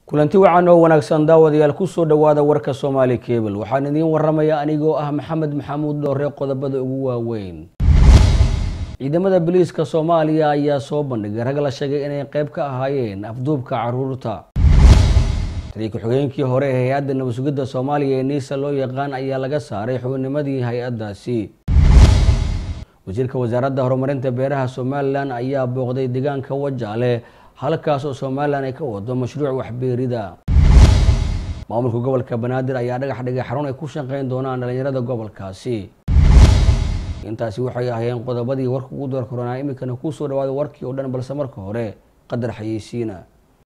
kulanti wacan oo wanaagsan daawadayaal kusoo dhowaada warka soomaali kebel waxaan idiin waramaya anigoo ah maxamed maxamuud dhoore qodobada ugu waaweyn ciidamada biliiska soomaaliya ayaa soo bandhigay rag la sheegay inay qeyb ka ahaayeen afduubka caruurta taliya ku-xigeenkii hore ee hay-adda nabadsugidda soomaaliya ee niisa loo yaqaan ayaa laga saaray xubinnimadii hay-addaasi wasiirka wasaaradda horumarinta beeraha somalilan ayaa booqday deegaanka wajaale halkaas oo somalilan ay ka wado mashruuc waxbeerida maamulka gobolka banaadir ayaa dhagax dhigay xarun ay ku shaqeyn doonaan dhalinyarada gobolkaasi intaasi waxay ahaayeen qodobadii warka ugu door koronaa iminkana kusoo dhawaada warkii oo dhan balse marka hore qadar xayeysiina